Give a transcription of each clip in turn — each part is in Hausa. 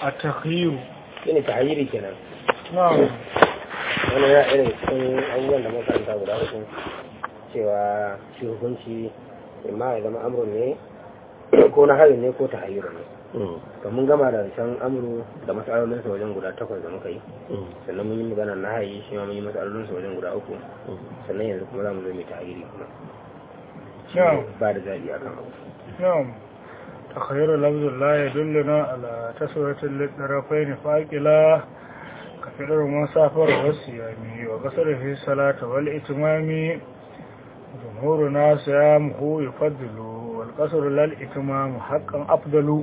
التخيير shine tahayyiri kenan نعم wani ya irin cikin abubuwan da muka karanta guda uku cewa shi hukunci imma ya zama amrun ne ko na harin ne ko tahayyuru ne to mun gama da can amru da mas'alolinsa wajen guda takwas da muka yi sannan mun yi magana na hayi shi ma mun yi mas'alolinsa wajen guda uku sannan yanzu kuma za mu zo mai tahayyiri kuma Shi ne ba da zaɓi akan abu نعم تخير لفظ لا يدلنا على تسوية للطرفين فاقلا كفر مسافر والصيام وقصر في الصلاة والإتمام جمهورنا صيامه يفضل والقصر للإتمام حقا أفضل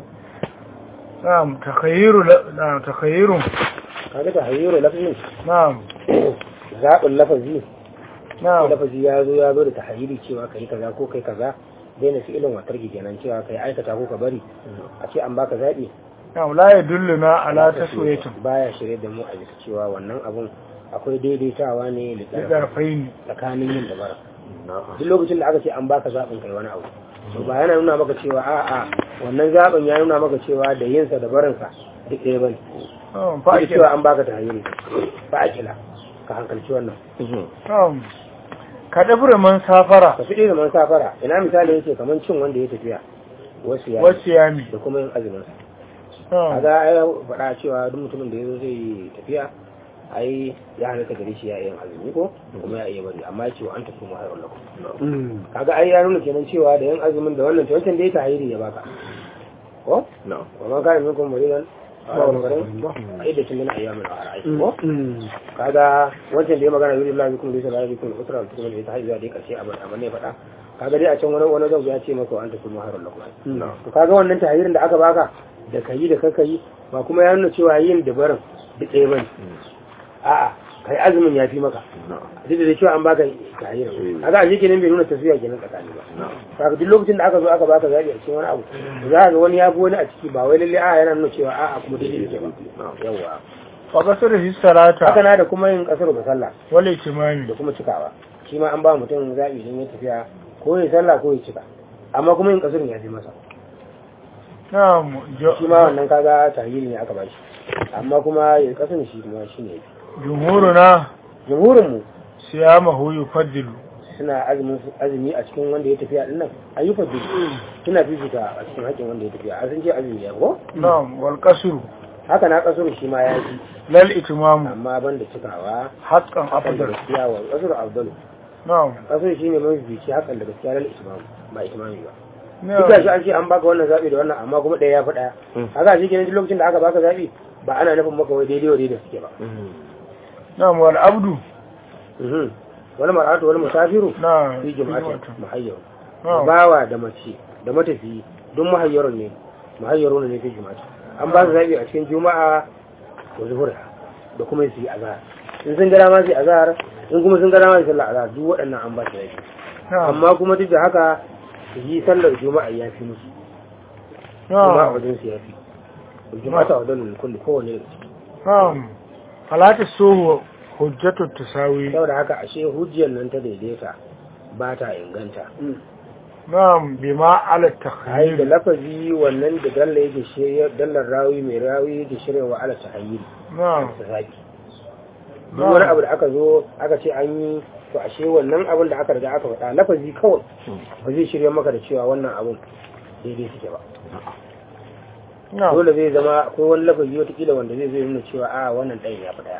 نعم تخير ل... نعم تخير kaga tahayyuru lafzin نعم zaɓin lafazi نعم lafazi ya zo ya zo da tahayyuri cewa kai kaza ko kai kaza daina fi'ilin watar kenan cewa kai aikata ko ka bari a ce an baka zaɓi نعم لا يدلنا على تسوية baya shirye da mu a bisa cewa wannan abun akwai daidaitawa ne da للطرفين tsakanin yin da bara duk lokacin da aka ce an baka zaɓin kai wani abu to ba yana nuna maka cewa a'a wannan zaɓin ya nuna maka cewa da yinsa da barinsa duk ɗaya bane نعم ba فاقلا cewa an baka tahayyuri ba a kila ka hankalci wannan نعم كدبر من سافر ka fi da man safara ina misali yake kamar cin wanda ya tafiya wasu ya والصيام da kuma yin azumin sa نعم kaga ai faɗa cewa duk mutumin da yazo zai tafiya ai ya halatta gare shi ya yin azumi ko kuma ya iya bari amma cewa an tafi mu hayrun lakum kaga ai ya nuna kenan cewa da yin azumin da wannan to wancan da ya tahiri ya baka ko wa man kana minkum maridan aw marin ai da tun yana ayyamin a ra'ayi ko kaga wancan da ya magana yuri Allah bikum laysa la bikum usra al tukuma da ta haihuwa da karshe abin amma ne faɗa kaga dai a can wani wani zauya ya ce maka an tafi mu hayrun lakum to kaga wannan tahirin da aka baka da kayi da kaka yi ba kuma ya nuna cewa yin da barin duk ɗaya bane a'a kai azumin ya fi maka duk da cewa an baka tahirin kaga a kenan bai nuna tafiya kenan tsakani ba kaga duk lokacin da aka zo aka baka zabi a cikin wani abu za ka ga wani ya fi wani a ciki ba wai lalle a yana nuna cewa a'a kuma duk yake ba yawa وقصر في الصلاة haka na da kuma yin kasar da sallah والإتمام da kuma cikawa shi ma an ba mutum zabi idan ya tafiya ko ya sallah ko ya cika amma kuma yin kasar ya fi masa نعم جو- shi ma wannan kaga tahiri ne aka bashi amma kuma yin kasar shi kuma shi ne جمهورنا jumhurin mu صيامه يفضل suna azumin azumi a cikin wanda ya tafiya dinnan ayyukan duk suna fifita a cikin haƙin wanda ya tafiya a sun ce azumi ya ko نعم والقصر haka na kasar shi ma ya fi لا الإتمام amma ban da cikawa حقا hakan da أفضل gaskiya wa kasar abdul نعم kasar shi ne mafi bici hakan da gaskiya lal ismam ba itimami ba نعم duk da shi an ce an baka wannan zabi da wannan amma kuma ɗaya ya fi ɗaya haka shi kenan duk lokacin da aka baka zabi ba ana nufin maka wai daidai wa daidai suke ba نعم والعبد Mhm. wani mar'atu wani musafiru نعم fi jama'atin muhayyar نعم bawa da mace da matafiyi don muhayyarun ne muhayyarun ne fi juma'a an ba su zabi a cikin juma'a da zuhur da kuma su yi azhar in sun gara ma su yi azhar in kuma sun gara ma su yi sallar azhar duk waɗannan an ba su zabi نعم amma kuma duk da haka su yi sallar juma'a ya fi musu juma'a نعم wajen su ya fi juma'a ta wajen kulli kowane daga ciki نعم فلا تسوه حجة التساوي saboda haka ashe hujjiyar nan ta daidaita ba ta inganta نعم بما على ai da التخيل lafazi wannan da dalla yake shirya dallar rawi mai rawi yake shirya wa ala tahayyul نعم ta saki duk wani abu da aka zo aka ce an yi to ashe wannan abin da aka riga aka faɗa lafazi kawai ba zai shirya maka da cewa wannan abun daidai suke ba نعم dole zai zama akwai wani lafazi watakila wanda zai zai nuna cewa a wannan ɗayan ya fi ɗaya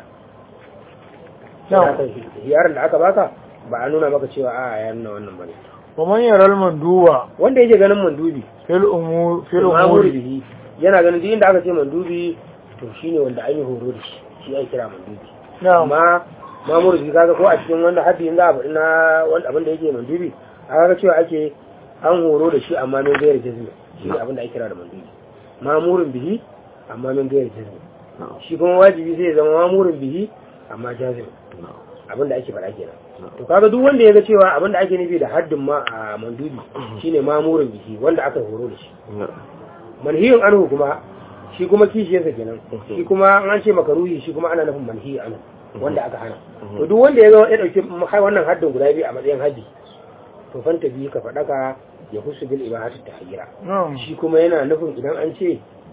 نعم yaron da aka baka ba a nuna maka cewa a ya nuna wannan bane ومن يرى المندوب wanda yake ganin mandubi في الأمور في mamuri الأمور bihi yana ganin duk inda aka ce mandubi to shine wanda an yi horo da shi shi ake kira mandubi نعم amma mamuri bihi kaga ko a cikin wanda haddi in za a faɗi na wanda abin da yake mandubi aka ga cewa ake an horo da shi amma min gairar jazmi shi ne abin da ake kira da mandubi mamurin bihi amma min gairar jazmi shi kuma wajibi zai zama mamurin bihi amma jazmi abin da ake faɗa kenan to kaga duk wanda ya ga cewa abin da ake nufi da haddin ma a mandubi shine mamurin bihi wanda aka horo da shi manhiyun anhu kuma shi kuma kishiyarsa kenan shi kuma an ce makaruhi shi kuma ana nufin manhiyu anhu wanda aka hana to duk wanda ya ga ya dauki wannan haddin guda biyu a matsayin haddi to fanta biyu ka faɗaka ya husu bil ibahatu tahayyira نعم shi kuma yana nufin idan an ce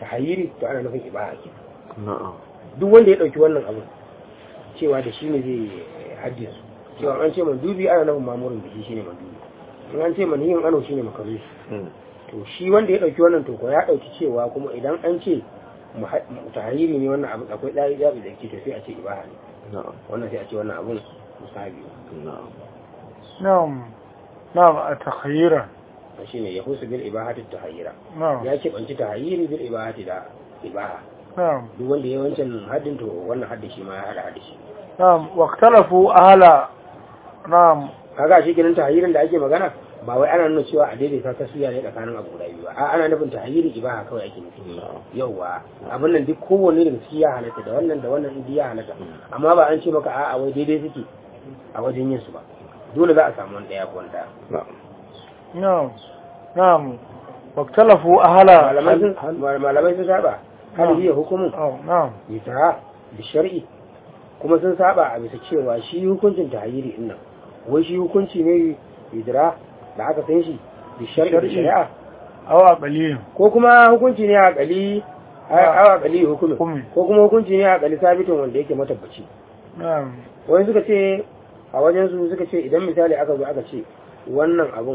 tahayiri to ana nufin ibaha ke na'am duk wanda ya dauki wannan abu cewa da shi ne zai haddisu cewa an ce mandubi ana nufin mamurin biki shine mandubi in an ce maniyin ano shine makaru Mm. to shi wanda ya dauki wannan to ko ya dauki cewa kuma idan an ce muha- tahayiri ne wannan abu akwai dai zabi da ke to sai a ce ibaha ne na'am wannan sai a ce wannan abun musabi na'am نعم نعم تخييرا shine ya husu bil ibahati tahayyira نعم ya ce banci tahayyiri bil ibahati da ibaha نعم duk wanda ya wancan haddin to wannan haddin shi ma ya hada haddin shi نعم واختلفوا أهل نعم kaga shi kenan tahayyirin da ake magana ba wai ana nuna cewa a daidaita taswiya ne tsakanin abu guda biyu ba a ana nufin tahayyiri ibaha kawai ake nufi yauwa abin nan duk kowanne daga ciki ya halatta da wannan da wannan duk ya halatta amma ba an ce maka a'a wai daidai suke a wajen yin su ba dole za a samu wani daya ko wani daya na'am نعم نعم واختلفوا أهل malamai sun malamai sun saba hal hiya hukumun أو نعم bisa da shar'i kuma sun saba a bisa cewa shi hukuncin tahayyiri din nan wai shi hukunci ne idra da aka san shi da shar'i da Shar'i. shari'a أو أقليم ko kuma hukunci ne a kali a kali hukumin Hukumi. ko kuma hukunci ne a kali sabitin wanda yake matabbaci نعم wani suka ce a wajen su suka ce idan misali aka zo aka ce wannan abun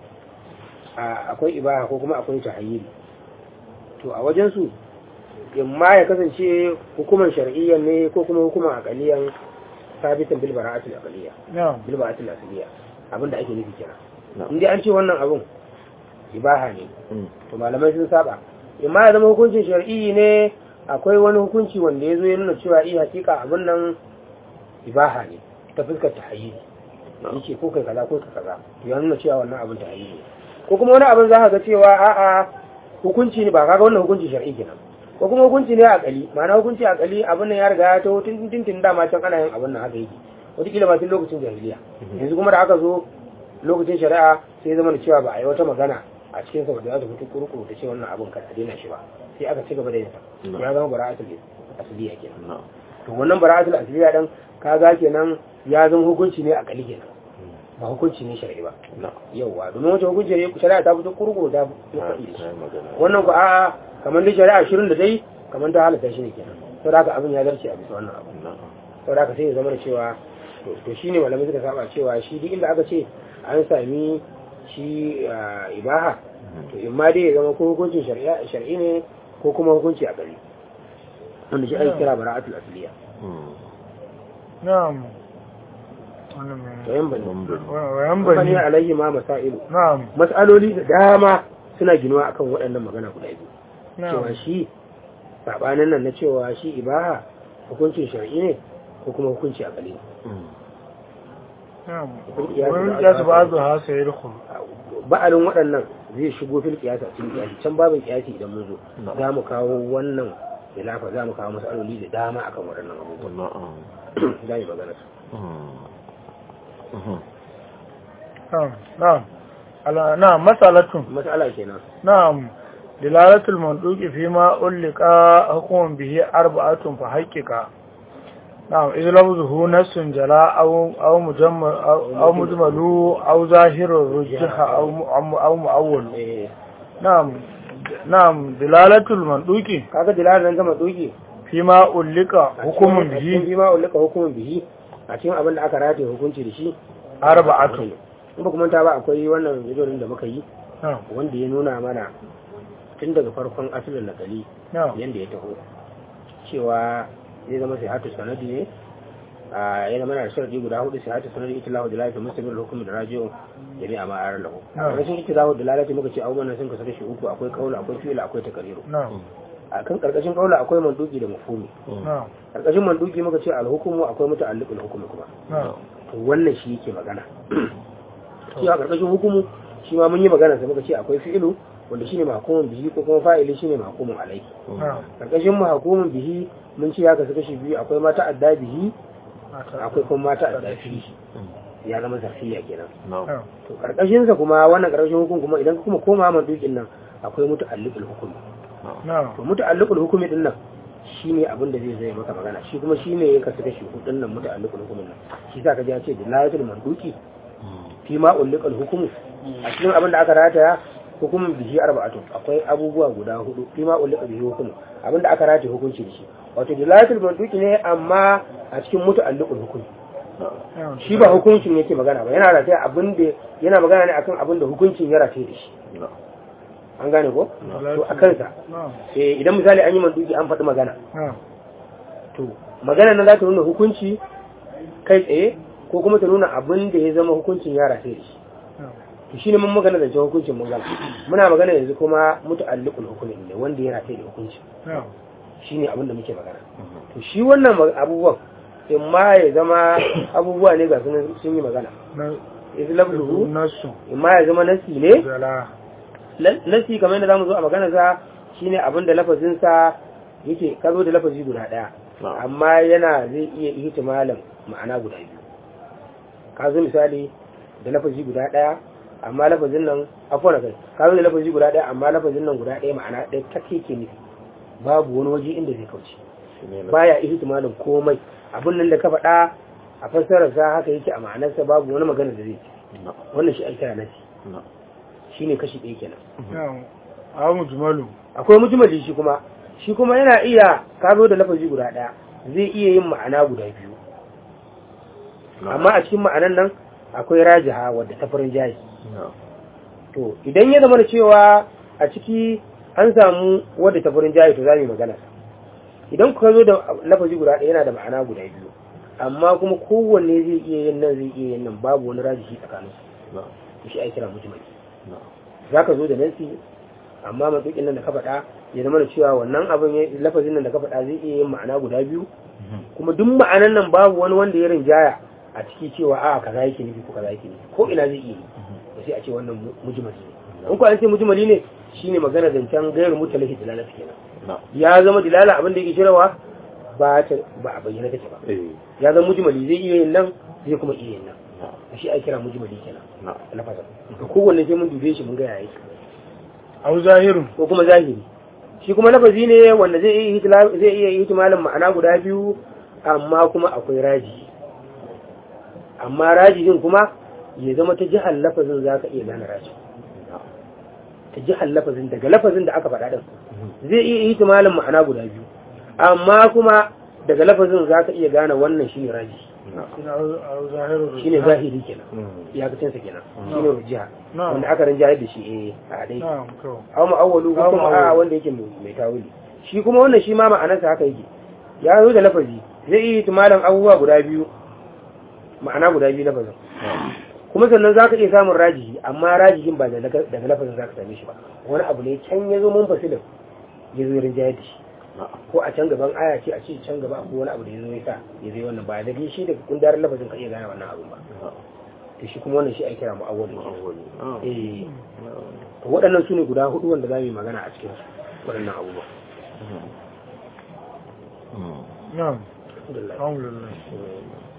a- akwai ibaha ko kuma akwai tahayyiri to a wajen su in ma ya kasance hukuman shar'iyyan ne ko kuma hukuman aqaliyan sabitan bil bara'atil aqaliyya نعم bil bara'atil asliya abinda ake nufi kenan na'am in dai an ce wannan abun ibaha ne Mm. to malamai sun saba in ma ya zama hukuncin shar'i ne akwai wani hukunci wanda ya zo ya nuna cewa iya hakika abin nan ibaha ne ta fuskar tahayyuli yake ko kai kaza ko kai kaza to ya nuna cewa wannan abin tahayyuli ne ko kuma wani abin za ka ga cewa a'a hukunci ne ba kaga wannan hukunci shar'i kenan ko kuma hukunci ne a kali ma'ana hukunci a kali abin nan ya riga ya taho tun tun tun dama can ana yin abin nan haka yake wataƙila ma tun lokacin jahiliya yanzu kuma da aka zo lokacin shari'a sai zama da cewa ba a yi wata magana a cikin sa da za ta fito kurkuru ta ce wannan abin kada a daina shi ba sai aka ci gaba da yin sa No. ya zama bara'atul asliya kenan na'am to wannan bara'atul asliya dan kaga kenan ya zama hukunci ne a kali kenan ba hukunci ne shari'i ba na'am yauwa domin wata hukunci ne shari'a ta fito kurkuru ta fito ta faɗi da shi yi magana wannan ku a'a kamar dai shari'a shirin da dai kamar ta halatta shi ne kenan sau da haka abin ya zarce a bisa wannan abu na'am sau da haka sai ya zama da cewa to- to shi ne malamai suka saba cewa shi duk inda aka ce an sami shi ah, ibaha to in ma dai ya zama ko hukuncin shari'a shar'i ne ko kuma hukunci a gari wanda shi ake kira bara'atul asliya Mm. نعم to yan bane Bambam. وينبغي bane alaihi ma masailu نعم mas'aloli da dama suna ginuwa akan waɗannan magana guda biyu cewa نعم shi sabanin nan na cewa shi ibaha hukuncin shar'i ne ko kuma hukunci a gari Mm. نعم والقياس ويقياس بعضها سيدخل ba'alin waɗannan zai shigo fil kiyasa cikin kiyasi can babin kiyasi idan mun zo No. za mu kawo wannan khilafa za mu kawo masaloli da dama akan waɗannan abubuwan na'am za mu yi magana su Mm. Mhm. نعم نعم على نعم مسألة mas'ala kenan نعم دلالة المنطوق فيما ألق حكم به أربعة فحقق نعم إذ لفظه نص جلاء أو أو مجمل أو, أو مجمل أو ظاهر رجح أو م- أو مؤول eh نعم نعم دلالة المنطوق kaga dilalar nan gama doki فيما ألق حكم a cikin به bi ma ulika hukumin bihi a cikin abin da aka rataye hukunci da shi أربعة in ba kuma ta ba akwai wannan bidiyon da muka yi نعم wanda ya nuna mana tun daga farkon asalin nakali نعم yadda ya taho cewa zai zama sai hatu sanadi ne a ya zama na da sharadi guda hudu sai hatu sanadi ita lahu da lafi musamman hukumin da rajiyo jami'a ma arar lahu a rashin ita lahu da lalata muka ce abubuwan nan sun kasu shi uku akwai kaula akwai fi'ila akwai takariru نعم a kan karkashin kaula akwai manduki da mafhumi نعم karkashin manduki muka ce alhukumu akwai muta'alliqul hukumi kuma نعم to wannan shi yake magana shi a karkashin hukumu shi ma mun yi magana sai muka ce akwai fi'ilu wanda shine mahkumun bihi ko kuma fa'ili shine mahkumun alai نعم karkashin mahkumun bihi mun ce ya kasu kashi biyu akwai mata adda bihi akwai kuma mata adda fihi ya zama zarfiya kenan na'am نعم to karkashin sa kuma wannan karkashin hukum kuma idan kuma koma man dukin nan akwai muta'alliqul hukumi نعم to muta'alliqul hukumi din nan shine abin da zai zai maka magana shi kuma shine ya kasu kashi hudun nan muta'alliqul hukumin nan shi sa ka ji ya ce dilayatul manduki Mm. fi ma ulliqal hukumu a cikin abin da aka rataya hukumin bihi arba'atu akwai abubuwa guda hudu fi ma ulika bihi hukumu abinda aka rataye hukunci da shi wato dilalatul manduki ne amma a cikin muta'alliqul hukumi na'am shi ba hukuncin yake magana ba yana rataye abin da yana magana ne akan abin da hukuncin ya rataye da shi an gane ko to a kansa na'am eh idan misali an yi manduki an faɗi magana na'am to magana nan za ta nuna hukunci kai tsaye ko kuma ta nuna abin da ya zama hukuncin ya rataye da shi na'am to shi ne mun magana zancen hukuncin mun gama muna magana yanzu kuma muta'alliqul hukumi ne wanda ya rataye da hukunci na'am shi ne abin da muke magana to shi wannan ma- abubuwan in ma ya zama abubuwa ne ga sunan sun yi magana na islabluhu nasu in ma ya zama nasi ne jala La- nasi kamar yadda zamu zo a magana sa shine abin da lafazin sa yake ka zo da lafazi guda daya Na'am. amma yana zai iya ihtimalin ma'ana guda biyu ka zo misali da lafazi guda daya amma lafazin nan afwan kai ka zo da lafazi guda daya amma lafazin nan guda daya ma'ana ɗaya take ke nufi babu wani waje inda zai kauce baya ihtimalin komai abin nan da ka faɗa a fassarar sa haka yake a ma'anarsa babu wani magana da zai ci wannan shi ake kira nasi shine kashi ɗaya kenan na'am aw mujmalu akwai mujmali shi kuma shi kuma yana iya ka zo da lafazi guda ɗaya zai iya yin ma'ana guda biyu amma a cikin ma'anan nan akwai rajiha wadda ta farin jayi to idan ya zama da cewa a ciki an samu wadda ta farin jayi to za mu yi magana idan kuka zo da lafazi guda ɗaya yana da ma'ana guda biyu amma kuma kowanne zai iya yin nan zai iya yin nan babu wani rajihi tsakanin su shi ai kira mujmali za ka zo da nasi amma matsukin nan da ka faɗa ya zama da cewa wannan abin ya lafazin nan da ka faɗa zai iya yin ma'ana guda biyu kuma duk ma'anan nan babu wani wanda ya rinjaya a ciki cewa a kaza yake nufi ko kaza yake nufi ko ina zai iya yi to sai a ce wannan mu- mujmali ne in ko an ce mujmali ne shine magana zancen gairu mutalahi dilala kenan ya zama dilala abin da yake shirawa ba ta ba a bayyana take ba ya zama mujmali zai iya yin nan zai kuma iya yin nan shi ai kira mujmali kenan lafazin to kowanne sai mun dube shi mun ga yaya yake aw zahirun ko kuma zahiri shi kuma lafazi ne wanda zai iya ihtila- zai iya ihtimalin ma'ana guda biyu amma kuma akwai raji amma rajijin kuma ya zama ta jihar lafazin za ka iya gane raji ta jihar lafazin daga lafazin da aka faɗa ɗin zai iya ihtimalin ma'ana guda biyu amma kuma daga lafazin za ka iya gane wannan shi ne raji shine aw zahirun shi ne zahiri kenan iyakacinsa kenan shi ne rujiha Na'am. wanda aka rinjayar da shi eh a dai na'am to aw ma'awwalu ko Aw kuma ma'awwalu. a wanda yake mai mai tawili shi kuma wannan shi ma ma'anarsa haka yake ya zo da lafazi zai iya tumalan abubuwa guda biyu ma'ana guda biyu lafazin kuma sannan zaka iya samun rajihi amma rajihin ba da daga daga lafazin zaka same shi ba wani abu ne can ya zo mun fasilin ya zo rinjayar da shi ko a can gaban aya ce a ce can gaba ko wani abu da ya zo ya sa ya zai wannan ba da shi daga kundarin lafazin ka iya gane wannan abun ba to shi kuma wannan shi ake kira mu'awwalu eh to waɗannan su ne guda hudu wanda za mu yi magana a cikin su waɗannan abubuwa na'am alhamdulillah alhamdulillah